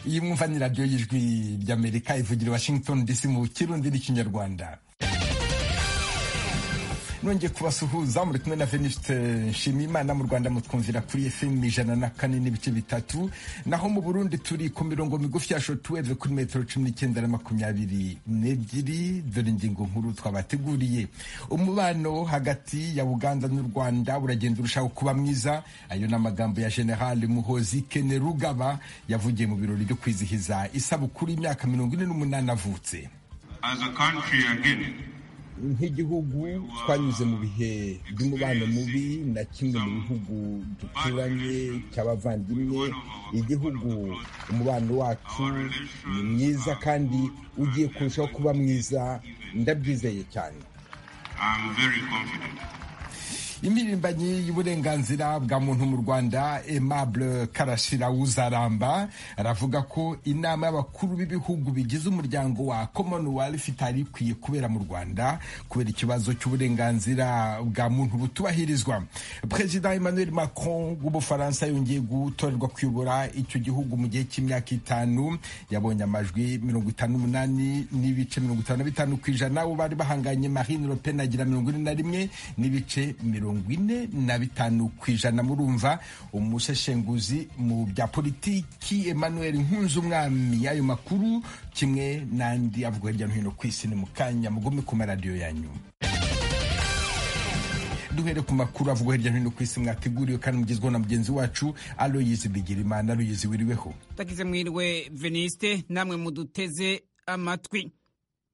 iyi mwumva ni radiyo y'ijwi ry'amerika ivugira i washington dc mu kirundi n'ikinyarwanda nongeye kubasuhuza muri kumwe na veniste nshimiyimana mu rwanda mutwumvira kuri fm ijana na kane n'ibice bitatu naho mu burundi turi ku mirongo migufi ya shotuweve kuri metero cumi n'icyenda na makumyabiri n'ebyiri dore ingingo nkuru twabateguriye umubano hagati ya uganda n'u rwanda uragenda urushaho kuba mwiza ayo ni amagambo ya general muhozi kene rugaba yavugiye mu birori byo kwizihiza isabukuru y'imyaka mirongo ine n'umunani avutse nk'igihugu twanyuze mu bihe by'umubano mubi na kimwe mu bihugu duturanye cy'abavandimwe igihugu umubano wacu ni mwiza kandi ugiye kurushaho kuba mwiza ndabyizeye cyane impirimbanyi y'uburenganzira bwa muntu mu rwanda aimable karashira wuzaramba aravuga ko inama y'abakuru b'ibihugu bigize umuryango wa commonwealth itari ikwiye kubera mu rwanda kubera ikibazo cy'uburenganzira bwa muntu butubahirizwa perezida emmanuel macron w'ubufaransa yongeye gutorerwa kuyobora icyo gihugu mu gihe cy'imyaka itanu yabonye amajwi mirongo itanu n'umunani n'ibice mirongo itanu na bitanu ku ijana bo bari bahanganye marine le pen agira mirongo ine na rimwe n'ibice mirongo mirongo ine na bitanu ku ijana murumva umuseshenguzi mu bya politiki emmanuel nkunzumwami y'ayo makuru kimwe n'andi avuga hirya no hino ku isi ni mu kanya mugume ku maradiyo yanyu duhere ku makuru avuga hirya no hino ku isi mwateguriwe kandi mugezweho na mugenzi wacu aloyizi bigirimana aloyizi wiriweho tagize mwiriwe veniste namwe muduteze amatwi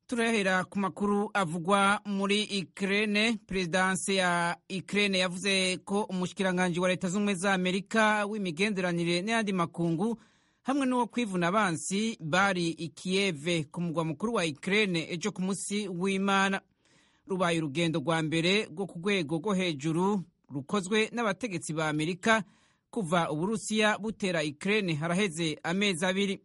turahera ku makuru avugwa muri ikirere perezidanse ya ikirere yavuze ko umushyikiranganje wa leta z'ubumwe za amerika w'imigenderanire n'ayandi makungu hamwe n'uwo kwivuna abansi bari ikiyeve ku mugwa mukuru wa ikirere ejo ku munsi w'imana rubaye urugendo rwa mbere rwo ku rwego rwo hejuru rukozwe n'abategetsi ba amerika kuva uburusiya butera ikirere haraheze amezi abiri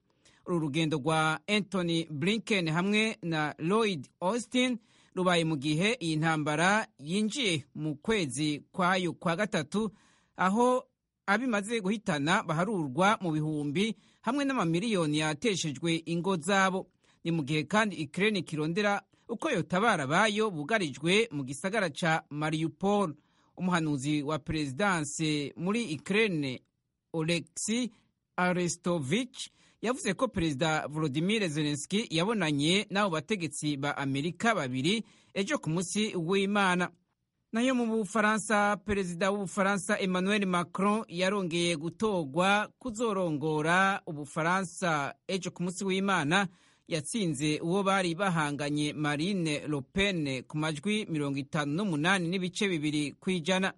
uru rugendo rwa Anthony Blinken hamwe na Lloyd Austin rubaye mu gihe iyi ntambara yinjiye mu kwezi kwayo kwa gatatu aho abimaze guhitana baharurwa mu bihumbi hamwe n'amamiliyoni yateshejwe ingo zabo ni mu gihe kandi ikirere kirondera uko yotabara bayo bugarijwe mu gisagara ca Mariupol umuhanuzi wa perezidanse muri ikirere Oleksi Arestovich yavuze ko perezida volodimire zelenski yabonanye n'abo bategetsi ba amerika babiri ejo ku munsi w'imana nayo mu bufaransa perezida w'ubufaransa emmanuel macron yarongeye gutorwa kuzorongora ubufaransa ejo ku munsi w'imana yatsinze uwo bari bahanganye marine le pen ku majwi mirongo itanu n'umunani n'ibice bibiri ku ijana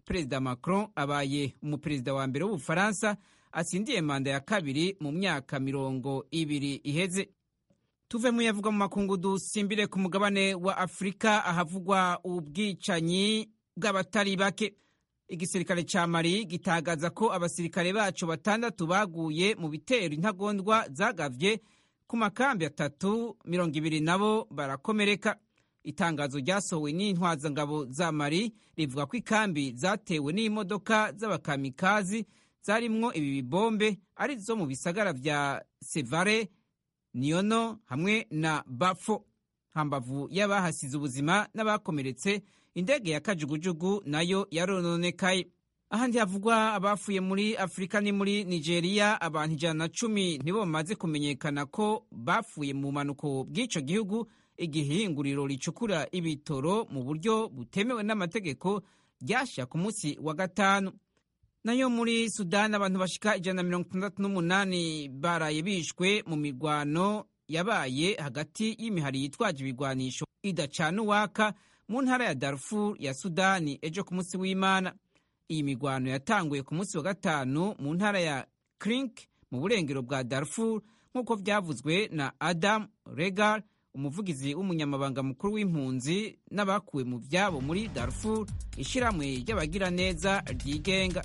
perezida macron abaye umuperezida wa mbere w'ubufaransa atsindiye manda ya kabiri mu myaka mirongo ibiri iheze tuve mu yavuga mu makungu dusimbire ku mugabane wa afurika ahavugwa ubwicanyi bw'abatari bake igisirikare cya mari gitangaza ko abasirikare bacu batandatu baguye mu bitero intagondwa zagabye ku makambi atatu mirongo ibiri nabo barakomereka itangazo ryasohowe n'intwazangabo za mari rivuga ko ikambi zatewe n'imodoka z'abakamikazi zarimwo ibi bibombe ari zo mu bisagara vya Sevare Niono hamwe na Bafo hambavu y'abahasize ubuzima n'abakomeretse indege ya kajugujugu nayo yarononekaye ahandi havugwa abafuye muri Afurika ni muri Nigeria abantu ijana na cumi nibo bamaze kumenyekana ko bafuye mu mpanuko bw'ico gihugu igihinguriro ricukura ibitoro mu buryo butemewe n'amategeko ryasha ku munsi wa gatanu nayo muri sudani abantu bashika ijana na mirongo itandatu n'umunani baraye bishwe mu mirwano yabaye hagati y'imihari yitwaje ibigwanisho idacana uwaka mu ntara ya darfur ya sudani ejo ku munsi w'imana iyi mirwano yatanguye ku munsi wa gatanu mu ntara ya crink mu burengero bwa darfur nk'uko byavuzwe na adam regar umuvugizi w'umunyamabanga mukuru w'impunzi n'abakuwe mu byabo muri darfur ishyirahamwe ry'abagiraneza ryigenga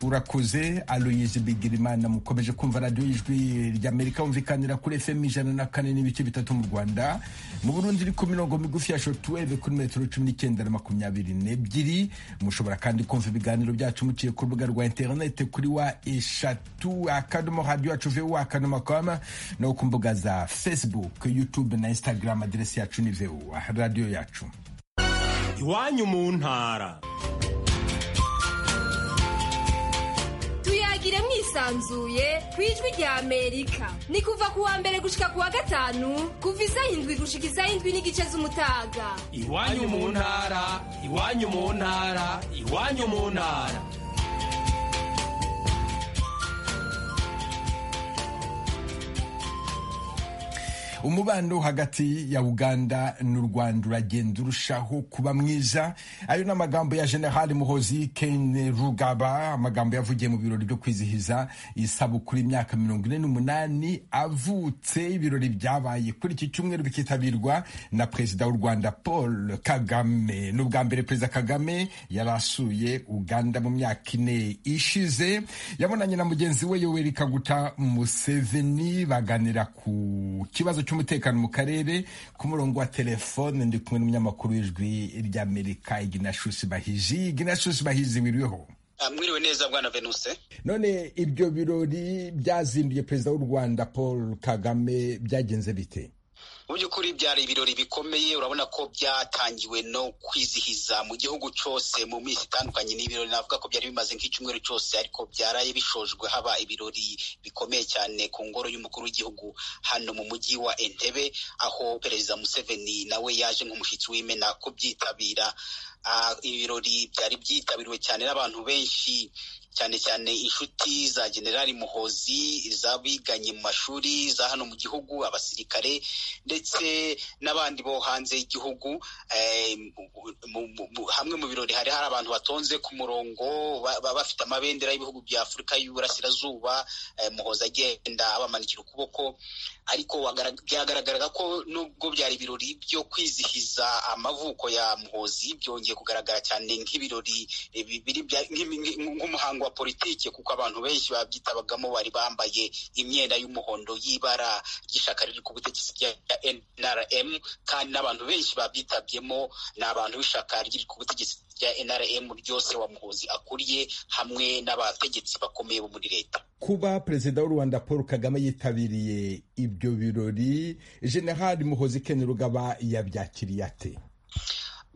urakoze aloyizi bigirimana mukomeje kumva radiyo y'ijwi ry'amerika wumvikanira kuri fm ijana na kane n'ibice bitatu mu rwanda mu burundi iri ku mirongo migufi ya shotuweve kuri metero cumi n'icyenda na makumyabiri n'ebyiri mushobora kandi kumva ibiganiro byacu muciye ku rubuga rwa interinete kuri wa eshatu akadomo radiyo yacu vu akadomo koma no ku mbuga za facebook youtube na instagram aderesi yacu ni vu radiyo yacu iwanyu mu ntara tuyagire mwisanzuye ku ijwi rya amerika ni kuva ku wa mbere gushika ku wa gatanu kuva isaha indwi gushika isaha indwi n'igice z'umutaga iwanyu mu ntara iwanyu mu ntara iwanyu mu ntara umubano hagati ya uganda n'u rwanda uragenda urushaho kuba mwiza ayo ni amagambo ya generali muhozi ken rugaba amagambo yavugiye mu birori byo kwizihiza isabukuru imyaka mirongo ine n'umunani avutse ibirori byabaye kuri iki cyumweru bikitabirwa na perezida w'u rwanda paul kagame ni ubwa mbere perezida kagame yari asuye uganda mu myaka ine ishize yabonanye na mugenzi we yoweri kaguta museveni baganira ku kibazo cyo cy'umutekano mu karere ku murongo wa telefone ndi kumwe n'umunyamakuru w'ijwi ry'amerika iginashusi bahizi iginashusi bahizi wiriweho mwiriwe neza bwana venuse none ibyo birori byazinduye perezida w'u rwanda paul kagame byagenze bite mu by'ukuri byari ibirori bikomeye urabona ko byatangiwe no kwizihiza mu gihugu cyose mu minsi itandukanye ni ibirori navuga ko byari bimaze nk'icyumweru cyose ariko byaraye bishojwe haba ibirori bikomeye cyane ku ngoro y'umukuru w'igihugu hano mu mujyi wa entebe aho perezida museveni nawe yaje nk'umushyitsi w'imena kubyitabira ibirori byari byitabiriwe cyane n'abantu benshi cyane cyane inshuti za generali muhozi izabiganye mu mashuri za hano mu gihugu abasirikare ndetse n'abandi bo hanze y'igihugu hamwe mu birori hari hari abantu batonze ku murongo bafite amabendera y'ibihugu bya afurika y'uburasirazuba muhozi agenda abamanikira ukuboko ariko byagaragaraga ko nubwo byari ibirori byo kwizihiza amavuko ya muhozi byongeye kugaragara cyane nk'ibirori nk'umuhango wa politiki kuko abantu benshi babyitabagamo bari bambaye imyenda y'umuhondo y'ibara ry'ishyaka riri ku butegetsi rya NRM kandi n'abantu benshi babyitabyemo ni abantu b'ishyaka riri ku butegetsi rya NRM ryose wa muhozi akuriye hamwe n'abategetsi bakomeye bo muri leta kuba perezida w'u Rwanda Paul Kagame yitabiriye ibyo birori Generali Muhozi Ken Rugaba yabyakiriye ate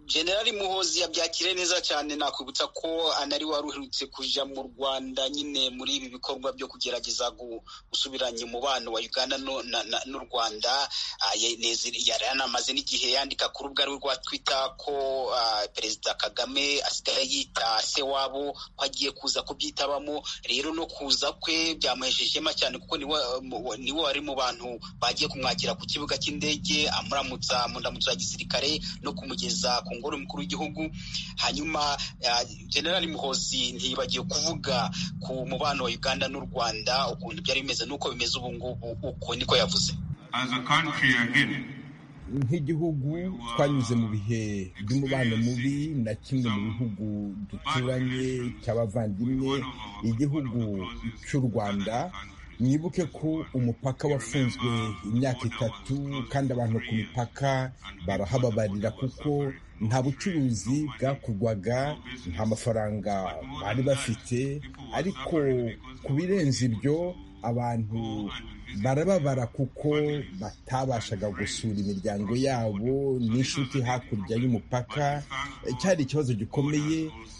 generali muhozi yabyakiriye neza cyane nakwibutsa ko anari waruherutse kuja mu rwanda nyine muri ibi bikorwa byo kugerageza gusubiranya umubano wa uganda n'u rwanda yari anamaze n'igihe yandika ku rubuga rwe rwa twitter ko perezida kagame asigaye yita se wabo ko agiye kuza kubyitabamo rero no kuza kwe byamuhesheje ishema cyane kuko niwe wari mu bantu bagiye kumwakira ku kibuga cy'indege amuramutsa mu ndamutso ya gisirikare no kumugeza ku ngoro umukuru w'igihugu hanyuma generali muhozi ntibagiye kuvuga ku mubano wa uganda n'u rwanda ukuntu byari bimeze n'uko bimeze ubu ngubu uko niko yavuze nk'igihugu twanyuze mu bihe by'umubano mubi na kimwe mu bihugu duturanye cy'abavandimwe igihugu cy'u rwanda mwibuke ko umupaka wafunzwe imyaka itatu kandi abantu ku mipaka barahababarira kuko nta bucuruzi bwakorwaga nta mafaranga bari bafite ariko ku birenze ibyo abantu barababara kuko batabashaga gusura imiryango yabo n'inshuti hakurya y'umupaka cyari ikibazo gikomeye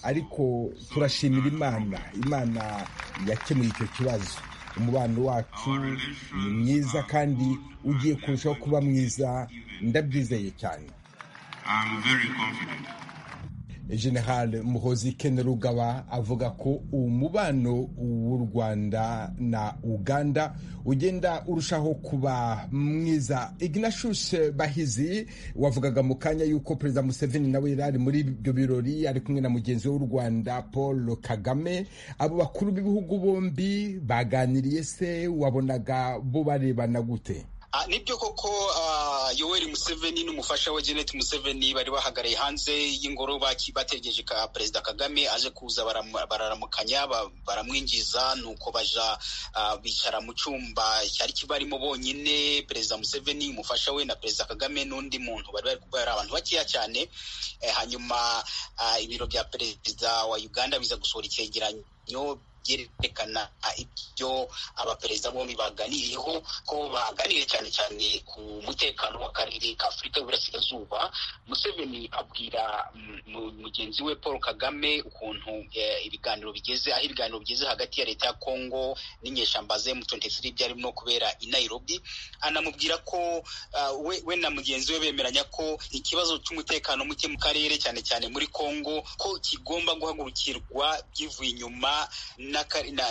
ariko turashimira imana imana yakemuye icyo kibazo umubano wacu ni mwiza kandi ugiye kurushaho kuba mwiza ndabyizeye cyane general muhozi ken rugaba avuga ko umubano w'u rwanda na uganda ugenda urushaho kuba mwiza ignashuse bahizi wavugaga mu kanya y'uko perezida museveni nawe yari ari muri ibyo birori ari kumwe na mugenzi we w'u rwanda paul kagame abo bakuru b'ibihugu bombi baganiriye se wabonaga bo barebana gute nibyo koko yoweri museveni n'umufasha we jeannette museveni bari bahagaraye hanze y'ingoro bategereje ka perezida kagame aje kuza bararamukanya baramwinjiza nuko baja bicara mu cyumba cyari kibarimo bonyine perezida museveni umufasha we na perezida kagame n'undi muntu bari bari kubera abantu bakeya cyane hanyuma ibiro bya perezida wa uganda biza gusohora icyegeranyo byerekana ibyo abaperezida bombi baganiriyeho ko baganiriye cyane cyane ku mutekano w'akarere ka afurika y'uburasirazuba museveni abwira mugenzi we paul kagame ukuntu ibiganiro bigeze aho ibiganiro bigeze hagati ya leta ya kongo n'inyeshamba ze mu 23 byarimo kubera i nairobi anamubwira ko we na mugenzi we bemeranya ko ikibazo cy'umutekano muke mu karere cyane cyane muri kongo ko kigomba guhagurukirwa byivuye inyuma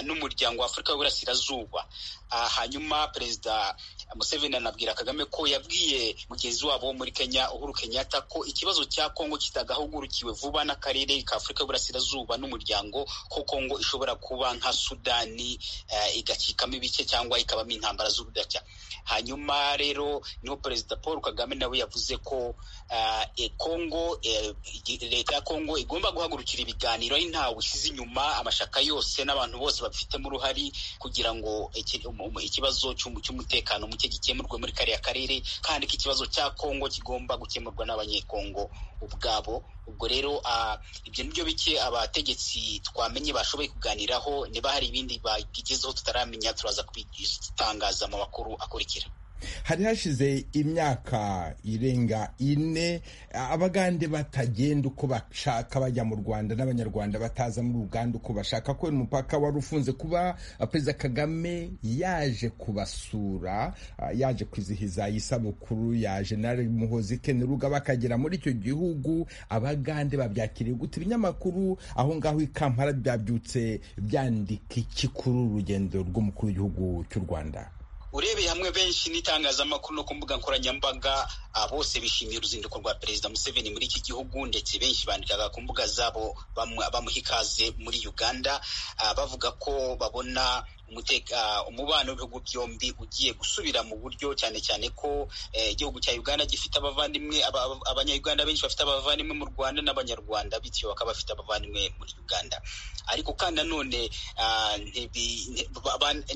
n'umuryango w'afurika w'iburasirazuba hanyuma perezida museveni anabwira kagame ko yabwiye mugenzi wabo muri kenya uhuru kenyatta ko ikibazo cya kongo kitagahugurukiwe vuba n'akarere ka afurika y'iburasirazuba n'umuryango ko kongo ishobora kuba nka sudani igacikamo ibice cyangwa ikabamo intambara z'ubudaca hanyuma rero niho perezida paul kagame nawe yavuze ko kongo leta ya kongo igomba guhagurukira ibiganiro ari ntawe ushyize inyuma amashaka yose n'abantu bose babifitemo uruhari kugira ngo ikibazo cy'umutekano muke gikemurwe muri kariya karere kandi ko ikibazo cya kongo kigomba gukemurwa n'abanyekongo ubwabo ubwo rero ibyo nibyo bike abategetsi twamenye bashoboye kuganiraho niba hari ibindi babigezeho tutaramenya turaza kubitangaza mu makuru akurikira hari hashize imyaka irenga ine abagande batagenda uko bashaka bajya mu rwanda n'abanyarwanda bataza muri uganda uko bashaka kubera umupaka wari ufunze kuba perezida kagame yaje kubasura yaje kwizihiza isabukuru ya jenali muhozi keneruga bakagera muri icyo gihugu abagande babyakiriye gute ibinyamakuru aho ngaho i kampala byabyutse byandika iki kuri urugendo rw'umukuru w'igihugu cy'u rwanda urebeye hamwe benshi n'itangazamakuru no ku mbuga nkoranyambaga bose bishimiye uruzinduko rwa perezida museveni muri iki gihugu ndetse benshi bandikaga ku mbuga zabo bamuha ikaze muri uganda bavuga ko babona umubano w'ibihugu byombi ugiye gusubira mu buryo cyane cyane ko igihugu cya uganda gifite abavandimwe abanyayuganda benshi bafite abavandimwe mu rwanda n'abanyarwanda bityo bakaba bafite abavandimwe muri uganda ariko kandi nanone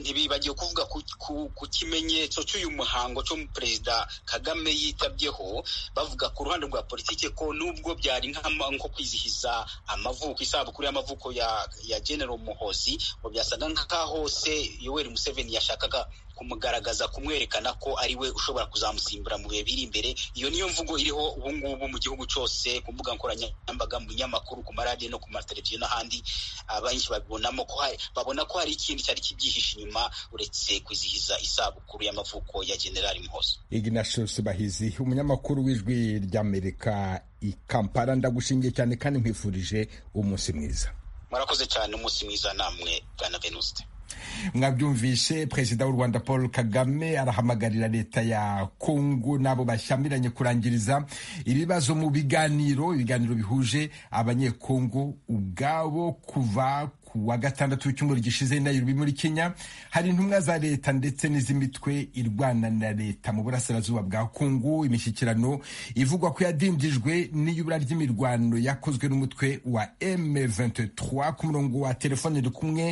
ntibibagiwe kuvuga ku kimenyetso cy'uyu muhango cyo perezida kagame yitabyeho bavuga ku ruhande rwa politiki ko nubwo byari nko kwizihiza amavuko isabukuru y'amavuko ya general muhozi ngo byasaga nk'aho se yoweri museveni yashakaga kumugaragaza kumwerekana ko ari we ushobora kuzamusimbura mu bihe biri imbere iyo niyo mvugo iriho ubu ngubu mu gihugu cyose ku mbuga nkoranyambaga mu binyamakuru ku maradiyo no ku mateleviziyo n'ahandi benshi babibonamo ko babona ko hari ikindi cyari kibyihishe inyuma uretse kwizihiza isabukuru y'amavuko ya generali muhozo ignatius bahizi umunyamakuru w'ijwi ry'amerika i kampala ndagushingiye cyane kandi nkwifurije umunsi mwiza murakoze cyane umunsi mwiza namwe bwana venuste mwabyumvishe perezida w'u rwanda paul kagame arahamagarira leta ya kongo n'abo bashyamiranye kurangiriza ibibazo mu biganiro ibiganiro bihuje abanyekongo ubwabo kuva ku wa gatandatu w'icyumweru gishize i nairobi muri kenya hari intumwa za leta ndetse n'iz'imitwe irwana na leta mu burasirazuba bwa kongo imishyikirano ivugwa ko yadindijwe n'iyubura ry'imirwano yakozwe n'umutwe wa M23 ku murongo wa telefone uri kumwe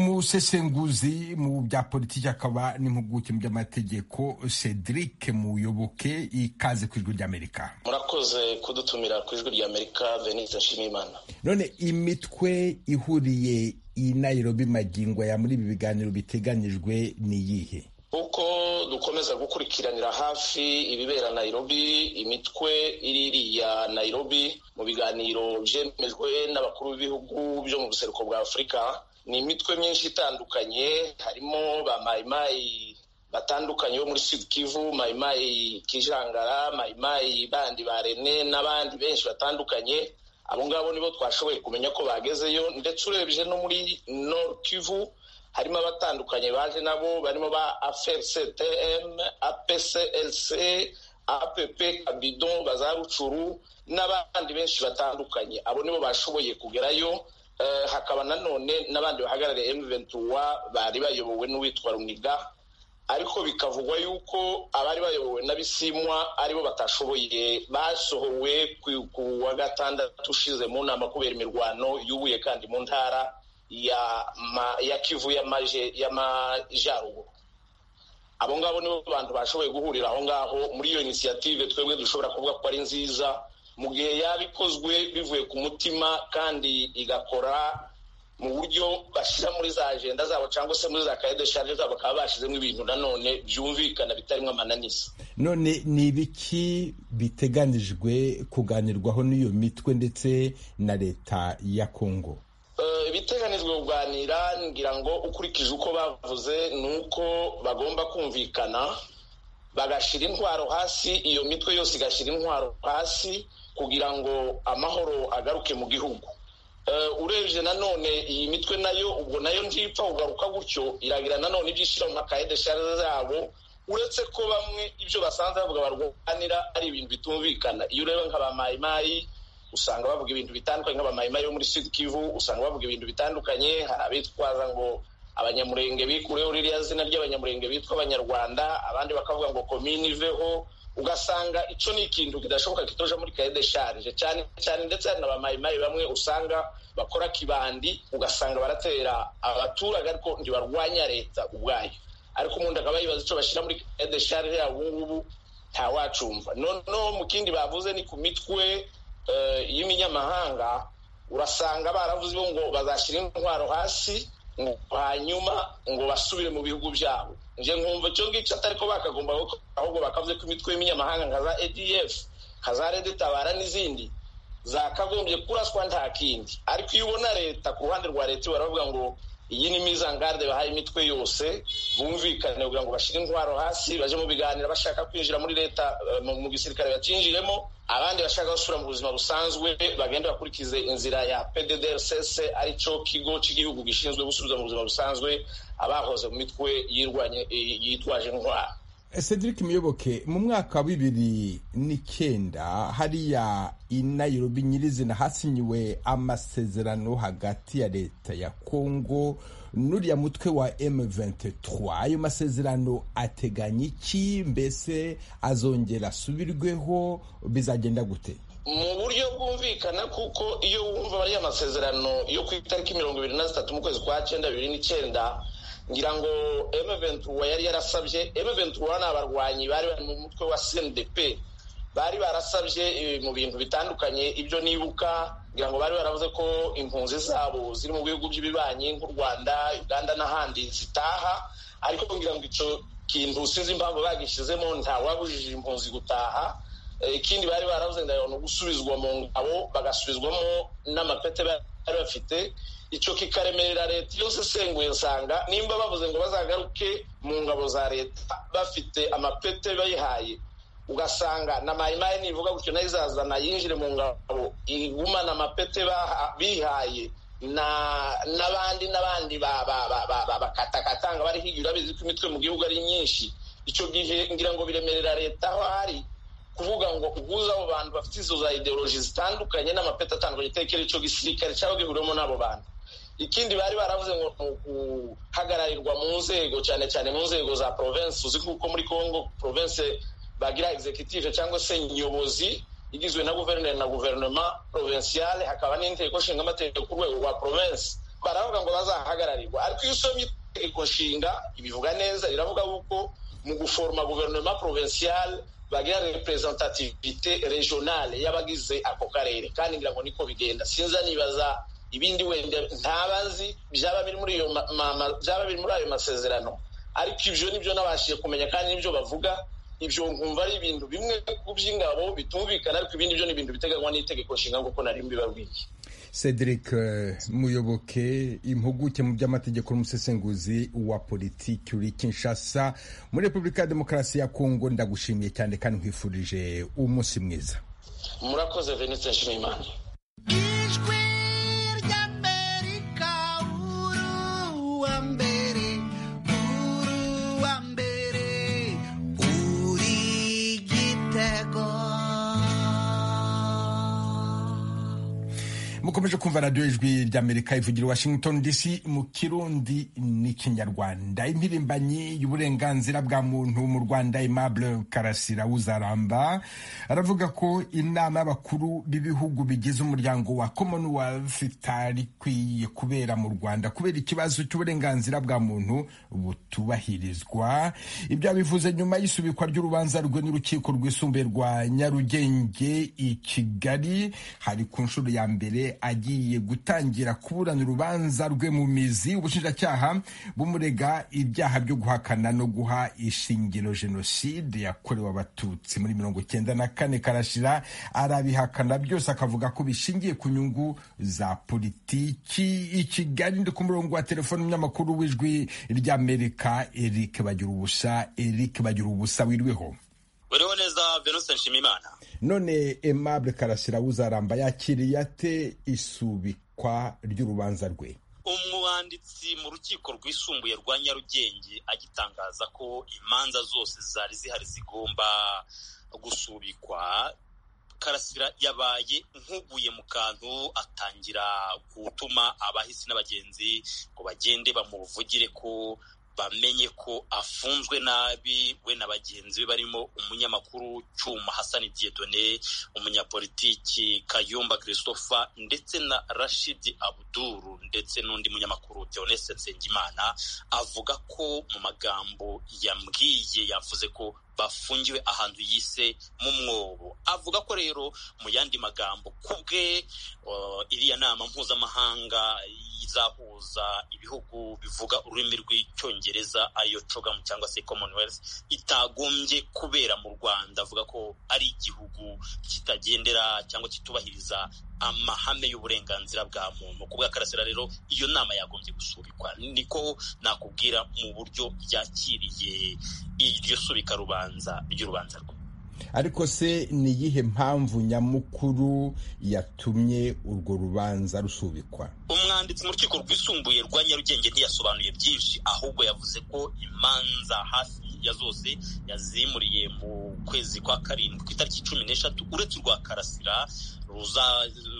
umusesenguzi mu bya politiki akaba n'impuguke mu by'amategeko cedric muyoboke ikaze ku ijwi ry'amerika murakoze kudutumira ku ijwi ry'amerika venise nshimiyimana none imitwe ihuriye i nairobi magingo ya muri ibi biganiro biteganyijwe ni iyihe uko dukomeza gukurikiranira hafi ibibera nairobi imitwe iri iriya nairobi mu biganiro byemejwe n'abakuru b'ibihugu byo mu buseruko bwa afurika ni imitwe myinshi itandukanye harimo ba mayimayi batandukanye bo muri sud kivu mayimayi kijangara mayimayi bandi ba rene n'abandi benshi batandukanye abo ngabo nibo twashoboye kumenya ko bagezeyo ndetse urebye no muri nord kivu harimo abatandukanye baje nabo barimo ba afctm apclc app kabidon bazarucuru n'abandi benshi batandukanye abo nibo bashoboye kugerayo hakaba nanone n'abandi bahagarariye M23 bari bayobowe n'uwitwa Runiga ariko bikavugwa yuko abari bayobowe n'abisimwa aribo batashoboye basohowe ku wa gatandatu ushize mu nama kubera imirwano yubuye kandi mu ntara ya ya kivu y'amajyaruguru abo ngabo nibo bantu bashoboye guhurira aho ngaho muri iyo inisiyative twebwe dushobora kuvuga ko ari nziza mu gihe yaba ikozwe bivuye ku mutima kandi igakora mu buryo bashyira muri za agenda zabo cyangwa se muri za kaye de shanje zabo bakaba bashyizemo ibintu nanone byumvikana bitarimo amananiza none ni ibiki biteganijwe kuganirwaho n'iyo mitwe ndetse na leta ya kongo ibiteganijwe kuganira ngira ngo ukurikije uko bavuze ni uko bagomba kumvikana bagashyira intwaro hasi iyo mitwe yose igashyira intwaro hasi kugira ngo amahoro agaruke mu gihugu urebye nanone iyi mitwe nayo ubwo nayo ntipfa kugaruka gutyo iragira nanone ibyo ishyira mu makaye deshari zabo uretse ko bamwe ibyo basanze bavuga barwanira ari ibintu bitumvikana iyo ureba nka ba mayimayi usanga bavuga ibintu bitandukanye nk'abamayimayi yo muri sud kivu usanga bavuga ibintu bitandukanye hari abitwaza ngo abanyamurenge bikureho ririya zina ry'abanyamurenge bitwa abanyarwanda abandi bakavuga ngo komini iveho ugasanga icyo ni ikintu kidashoboka kitoja muri kaye de sharije cyane cyane ndetse hari n'abamayimayi bamwe usanga bakora kibandi ugasanga baratera abaturage ariko ntibarwanya leta ubwayo ariko umuntu akaba yibaza icyo bashyira muri kaye de sharije yabo ubungubu ntawacumva noneho mu kindi bavuze ni ku mitwe y'iminyamahanga urasanga baravuze ngo bazashyira intwaro hasi ngo hanyuma ngo basubire mu bihugu byabo njye nkumva icyo ngicyo atari ko bakagomba ahubwo bakavuze ko imitwe y'iminyamahanga nka za edf nka za redetabara n'izindi zakagombye kuraswa nta kindi ariko iyo ubona leta ku ruhande rwa leta baravuga ngo iyi ni mizangarde bahaye imitwe yose bumvikane kugira ngo bashyire intwaro hasi baje mu biganiro bashaka kwinjira muri leta mu gisirikare bakinjiremo abandi bashaka gusubira mu buzima busanzwe bagende bakurikize inzira ya pddrcs ari cyo kigo cy'igihugu gishinzwe gusubiza mu buzima busanzwe abahoze mu mitwe yitwaje intwaro Cedric Muyoboke mu mwaka wa bibiri n'icyenda hariya i Nairobi nyirizina hasinyiwe amasezerano hagati ya leta ya Kongo n'uriya mutwe wa M23 ayo masezerano ateganya iki mbese azongera asubirweho bizagenda gute mu buryo bwumvikana kuko iyo wumva ariya masezerano yo ku itariki mirongo ibiri na zitatu mu kwezi kwa cyenda bibiri n'icyenda ngira ngo M23 yari yarasabye M23 ni abarwanyi bari bari mu mutwe wa CNDP bari barasabye mu bintu bitandukanye ibyo nibuka ngira ngo bari baravuze ko impunzi zabo ziri mu bihugu by'ibibanyi nk'u Rwanda Uganda n'ahandi zitaha ariko ngira ngo icyo kintu sinzi impamvu bagishyizemo ntawabujije impunzi gutaha ikindi bari baravuze ndabona gusubizwa mu ngabo bagasubizwamo n'amapete bari bafite icyo kikaremerera leta yose isenguye nsanga nimba bavuze ngo bazagaruke mu ngabo za leta bafite amapete bayihaye ugasanga na mayimayi nivuga gutyo nayo izazana yinjire mu ngabo igumana amapete bihaye n'abandi n'abandi bakatakatanga bari higira urabizi ko imitwe mu gihugu ari myinshi icyo gihe ngira ngo biremerera leta aho hari kuvuga ngo uguze abo bantu bafite izo za ideoloji zitandukanye n'amapeti atandukanye itekera icyo gisirikare cyaba gihuriwemo n'abo bantu ikindi bari baravuze ngo ni uguhagararirwa mu nzego cyane cyane mu nzego za provensi uzi kuko muri congo provensi bagira executive cyangwa se nyobozi igizwe na guverineri na guverinoma provensiale hakaba n'inteko nshinga amategeko ku rwego rwa provensi baravuga ngo bazahagararirwa ariko iyo usomye itegeko nshinga ibivuga neza riravuga yuko mu guforoma guverinoma provensiale bagira representativite regionale y'abagize ako karere kandi ngira ngo niko bigenda sinza nibaza ibindi wenda ntabazi byaba biri muri iyo byaba biri muri ayo masezerano ariko ibyo nibyo nabashije kumenya kandi nibyo bavuga ibyo nkumva ari ibintu bimwe ku by'ingabo bitumvikana ariko ibindi byo ni ibintu biteganywa n'itegeko nshinga nk'uko nari mbibabwiye cedric muyoboke impuguke mu by'amategeko n'umusesenguzi wa politiki uri kinshasa muri repubulika ya demokarasi ya kongo ndagushimiye cyane kandi nkwifurije umunsi mwiza murakoze venise nshimiyimana mukomeje kumva radiyo ijwi ry'amerika ivugira i washington dc mu kirundi n'ikinyarwanda impirimbanyi y'uburenganzira bwa muntu mu rwanda aimable karasira uzaramba aravuga ko inama y'abakuru b'ibihugu bigize umuryango wa commonwealth itari ikwiye kubera mu rwanda kubera ikibazo cy'uburenganzira bwa muntu butubahirizwa ibyo abivuze nyuma y'isubikwa ry'urubanza rwe n'urukiko rwisumbuye rwa nyarugenge i kigali hari ku nshuro ya mbere agiye gutangira kuburana urubanza rwe mu mizi ubushinjacyaha bumurega ibyaha byo guhakana no guha ishingiro jenoside yakorewe abatutsi muri mirongo icyenda na kane karashira arabihakana byose akavuga ko bishingiye ku nyungu za politiki i kigali ndi ku murongo wa telefoni umunyamakuru w'ijwi ry'amerika eric bagira ubusa eric bagira ubusa wiriweho uriho neza venuse nshimimana none aimable karasira uzaramba yakiriye ate isubikwa ry'urubanza rwe umwanditsi mu rukiko rwisumbuye rwa nyarugenge agitangaza ko imanza zose zari zihari zigomba gusubikwa karasira yabaye nk'uguye mu kantu atangira gutuma abahisi na bagenzi ngo bagende bamuvugire ko bamenye ko afunzwe nabi we na bagenzi be barimo umunyamakuru cyuma hasani diedone umunyapolitiki kayumba christophe ndetse na rashidi abuduru ndetse n'undi munyamakuru deonese nsengimana avuga ko mu magambo yambwiye yavuze ko bafungiwe ahantu yise mu mwobo avuga ko rero mu yandi magambo ku bwe iriya nama mpuzamahanga izahuza ibihugu bivuga ururimi rw'icyongereza ariyo cogamu cyangwa se commonwealth itagombye kubera mu rwanda avuga ko ari igihugu kitagendera cyangwa kitubahiriza amahame y'uburenganzira bwa muntu ku bw'akarasira rero iyo nama yagombye gusubikwa niko nakubwira mu buryo yakiriye iryo subika rubanza ry'urubanza rwe ariko se ni iyihe mpamvu nyamukuru yatumye urwo rubanza rusubikwa umwanditsi mu rukiko rwisumbuye rwa nyarugenge ntiyasobanuye byinshi ahubwo yavuze ko imanza hafi ya zose yazimuriye mu kwezi kwa karindwi ku itariki cumi n'eshatu uretse urwa karasira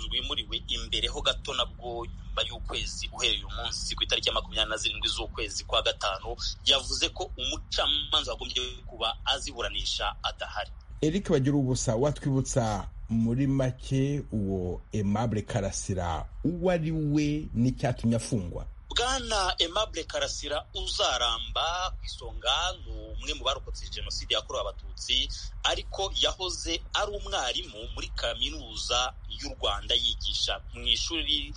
rwimuriwe imbere ho gato nabwo nyuma y'ukwezi uhereye umunsi ku itariki ya makumyabiri na zirindwi z'ukwezi kwa gatanu yavuze ko umucamanza wagombye kuba aziburanisha adahari eric bagira ubusa watwibutsa muri make uwo aimable karasira uwo ari we n'icyatumye afungwa bwana aimable karasira uzaramba ku isonga ni umwe mu barokotse jenoside yakorewe abatutsi ariko yahoze ari umwarimu muri kaminuza y'u rwanda yigisha mu ishuri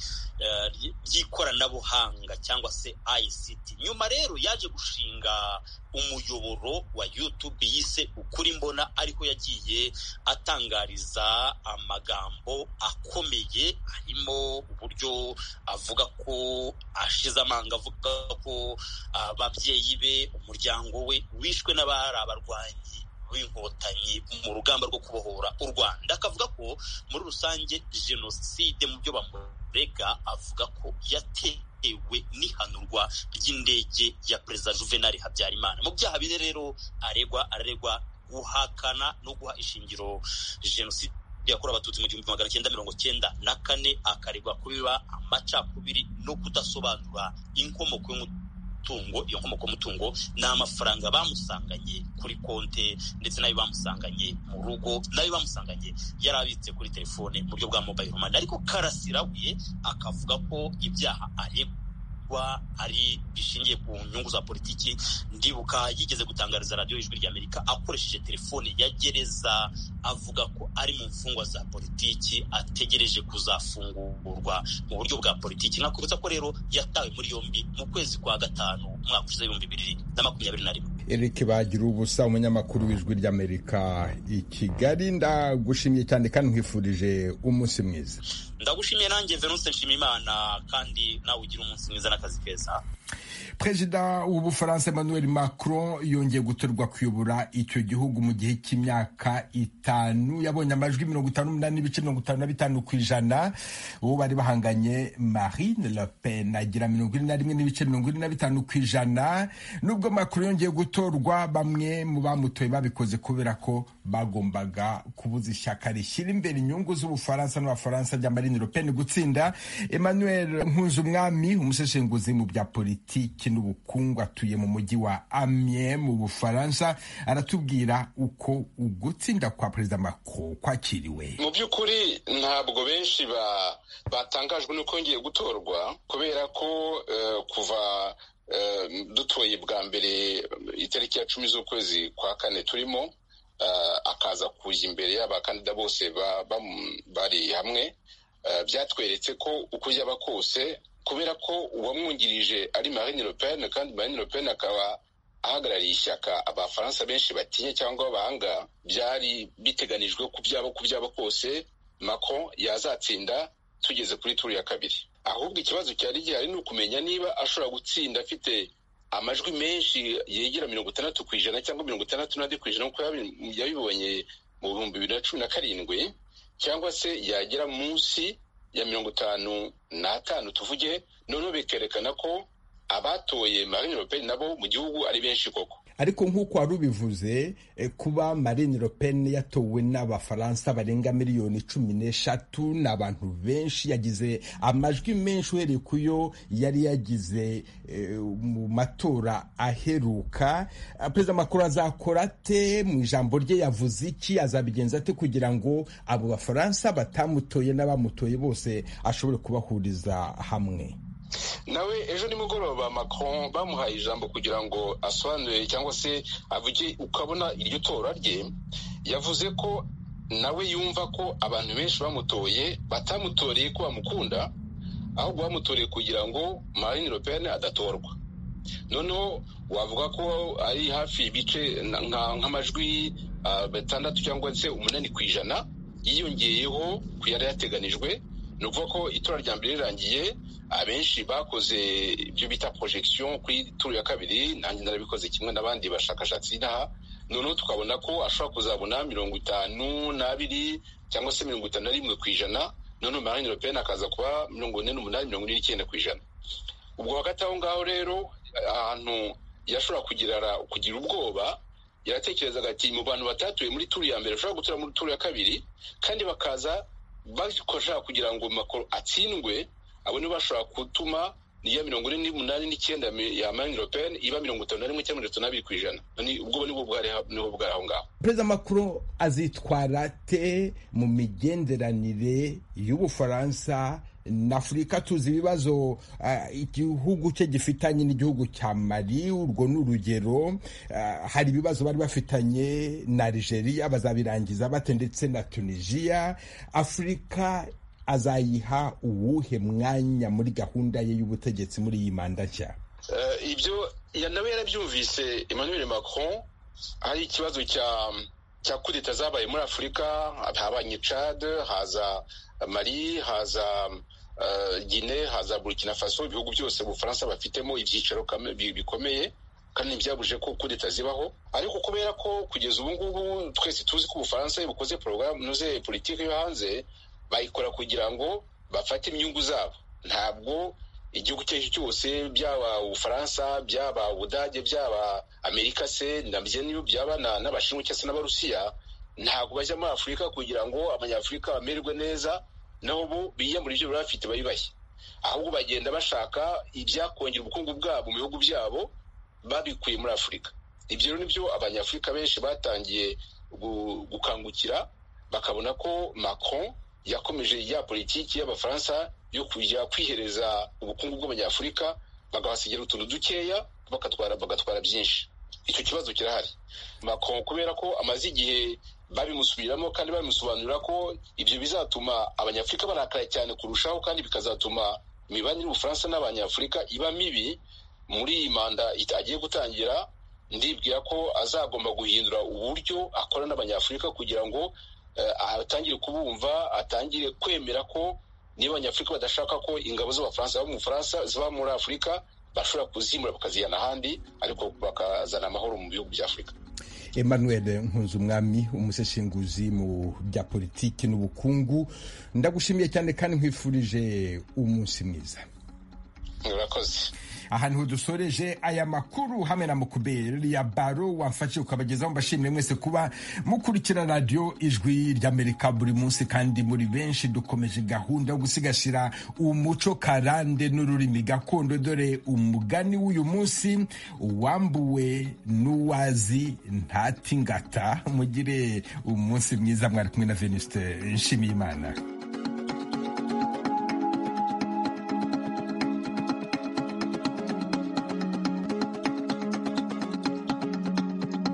ry'ikoranabuhanga cyangwa se ICT nyuma rero yaje gushinga umuyoboro wa YouTube yise ukuri mbona ariko yagiye atangariza amagambo akomeye harimo uburyo avuga ko ashize amanga avuga ko ababyeyi be umuryango we wishwe n'abari abarwanyi b'inkotanyi mu rugamba rwo kubohora u rwanda akavuga ko muri rusange jenoside mu byo bamurega avuga ko yatewe n'ihanurwa ry'indege ya perezida juvenali habyarimana mu byaha bine rero aregwa araregwa guhakana no guha ishingiro jenoside yakorewe abatutsi mu gihumbi magana cyenda mirongo cyenda na kane akaregwa kubiba amacakubiri no kudasobanura inkomoko y'umutungo iyo nkomoko y'umutungo ni amafaranga bamusanganye kuri konte ndetse n'ayo bamusanganye mu rugo n'ayo bamusanganye yari abitse kuri telefone mu buryo bwa mobayiro mani ariko karasira we akavuga ko ibyaha aregwa ari bishingiye ku nyungu za politiki ndibuka yigeze gutangariza radiyo ijwi ry'amerika akoresheje telefone ya gereza avuga ko ari mu mfungwa za politiki ategereje kuzafungurwa mu buryo bwa politiki nakubutsa ko rero yatawe muri yombi mu kwezi kwa gatanu umwaka ushize ibihumbi bibiri na makumyabiri na rimwe erike bagira ubusa umunyamakuru w'ijwi ry'amerika i kigali ndagushimiye cyane kandi nkwifurije umunsi mwiza ndagushimiye nanjye venuse nshimimana kandi nawe ugira umunsi mwiza n'akazi keza perezida w'ubufaransa emmanuel macron yongeye gutorwa kuyobora icyo gihugu mu gihe cy'imyaka itanu yabonye amajwi mirongo itanu n'umunani n'ibice mirongo itanu na bitanu ku ijana uwo bari bahanganye marine le pen agira mirongo ine na rimwe n'ibice mirongo ine na bitanu ku ijana nubwo macron yongeye gutorwa bamwe mu bamutoye babikoze kubera ko bagombaga kubuza ishyaka rishyira imbere inyungu z'ubufaransa n'abafaransa rya marine le pen gutsinda emmanuel nkunzumwami umuseshenguzi mu bya politiki n'ubukungu atuye mu mujyi wa amiens mu bufaransa aratubwira uko ugutsinda kwa perezida macron kwakiriwe mu by'ukuri ntabwo benshi batangajwe n'uko yongeye gutorwa kubera ko kuva dutoye bwa mbere itariki ya cumi z'ukwezi kwa kane turimo akaza kujya imbere y'abakandida bose bari hamwe byatweretse ko uko yaba kose kubera ko uwamwungirije ari marine le pen kandi marine le pen akaba ahagarariye ishyaka abafaransa benshi batinya cyangwa abahanga byari biteganijwe ku byaba ku byaba kose mako yazatsinda tugeze kuri turu ya kabiri ahubwo ikibazo cyari gihari ni ukumenya niba ashobora gutsinda afite amajwi menshi yegera mirongo itandatu ku ijana cyangwa mirongo itandatu n'andi ku ijana nk'uko yabibonye mu bihumbi bibiri na cumi na karindwi cyangwa se yagera munsi ya mirongo itanu n'atanu tuvuge noneho bikerekana ko abatoye marine le pen nabo mu gihugu ari benshi koko ariko nk'uko wari ubivuze kuba marine le pen yatowe n'abafaransa barenga miliyoni cumi n'eshatu ni abantu benshi yagize amajwi menshi uhereye ku yo yari yagize mu matora aheruka perezida makuru azakora ate mu ijambo rye yavuze iki azabigenza ate kugira ngo abo bafaransa batamutoye n'abamutoye bose ashobore kubahuriza hamwe nawe ejo nimugoroba macron bamuhaye ijambo kugira ngo asobanure cyangwa se avuge ukabona iryo tora rye yavuze ko nawe yumva ko abantu benshi bamutoye batamutoreye ko bamukunda ahubwo bamutoreye kugira ngo marine le pen adatorwa noneho wavuga ko ari hafi ibice nk'amajwi batandatu cyangwa se umunani ku ijana yiyongeyeho ku yari yateganijwe ni ukuvuga ko itora rya mbere rirangiye abenshi bakoze ibyo bita porojegisiyo kuri turu ya kabiri nanjye narabikoze kimwe n'abandi bashakashatsi inaha noneho tukabona ko ashobora kuzabona mirongo itanu n'abiri cyangwa se mirongo itanu na rimwe ku ijana noneho marine le pen akaza kuba mirongo ine n'umunani mirongo ine n'icyenda ku ijana ubwo hagati aho ngaho rero ahantu yashobora kugira ubwoba yaratekerezaga ati mu bantu batatuye muri turu ya mbere bashobora gutura muri turu ya kabiri kandi bakaza bakoresha kugira ngo makoro atsindwe abo nibo bashobora gutuma niya mirongo ine n'umunani n'icyenda ya marine le pen iba mirongo itanu na rimwe cyangwa mirongo itanu n'abiri ku ijana ubwo nibwo bwari aho ngaho perezida makuru azitwara te mu migenderanire y'ubufaransa n'afurika tuzi ibibazo igihugu cye gifitanye n'igihugu cya mari urwo ni urugero hari ibibazo bari bafitanye na Algeria bazabirangiza bate ndetse na tunisiya afurika azayiha uwuhe mwanya muri gahunda ye y'ubutegetsi muri iyi manda nshya ibyo nawe yarabyumvise emmanuel macron hari ikibazo cya cya kudeta zabaye muri afurika habanye cad haza mari haza gine haza burkina faso ibihugu byose ubufaransa bafitemo ibyicaro bikomeye kandi ntibyabuje ko kudeta zibaho ariko kubera ko kugeza ubu ngubu twese tuzi ko ubufaransa iyo bukoze porogaramu inoze politiki yo hanze bayikora kugira ngo bafate imyungu zabo ntabwo igihugu icyo ari cyo cyose byaba ubufaransa byaba ubudage byaba amerika se nabyo niyo byaba n'abashinwa cyangwa se n'abarusiya ntabwo bajya muri afurika kugira ngo abanyafurika bamererwe neza naho bo biyamura ibyo bari bafite babibahe ahubwo bagenda bashaka ibyakongera ubukungu bwabo mu bihugu byabo babikuye muri afurika ibyo rero nibyo abanyafurika benshi batangiye gukangukira bakabona ko macron yakomeje ya politiki y'abafaransa yo kujya kwihereza ubukungu bw'abanyafurika bagahasigira utuntu dukeya bagatwara bagatwara byinshi icyo kibazo kirahari macron kubera ko amaze igihe babimusubiramo kandi babimusobanurira ko ibyo bizatuma abanyafurika barakara cyane kurushaho kandi bikazatuma imibanire y'ubufaransa n'abanyafurika iba mibi muri iyi manda agiye gutangira ndibwira ko azagomba guhindura uburyo akora n'abanyafurika kugira ngo atangire kubumva atangire kwemera ko niba abanyafurika badashaka ko ingabo z'abafaransa ziba mu bufaransa ziba muri afurika bashobora kuzimura bakazijyana ahandi ariko bakazana amahoro mu bihugu bya afurika emmanuel nkunzumwami umuseshinguzi mu bya politiki n'ubukungu ndagushimiye cyane kandi nkwifurije umunsi mwiza murakoze ahantu dusoreje aya makuru hamwe na mukuberi ya baro wamfashe ukabagezaho mbashimire mwese kuba mukurikira radiyo ijwi ry'amerika buri munsi kandi muri benshi dukomeje gahunda yo gusigasira umuco karande n'ururimi gakondo dore umugani w'uyu munsi uwambuwe n'uwazi ntatingata mugire umunsi mwiza mwari kumwe na veniste nshimiyimana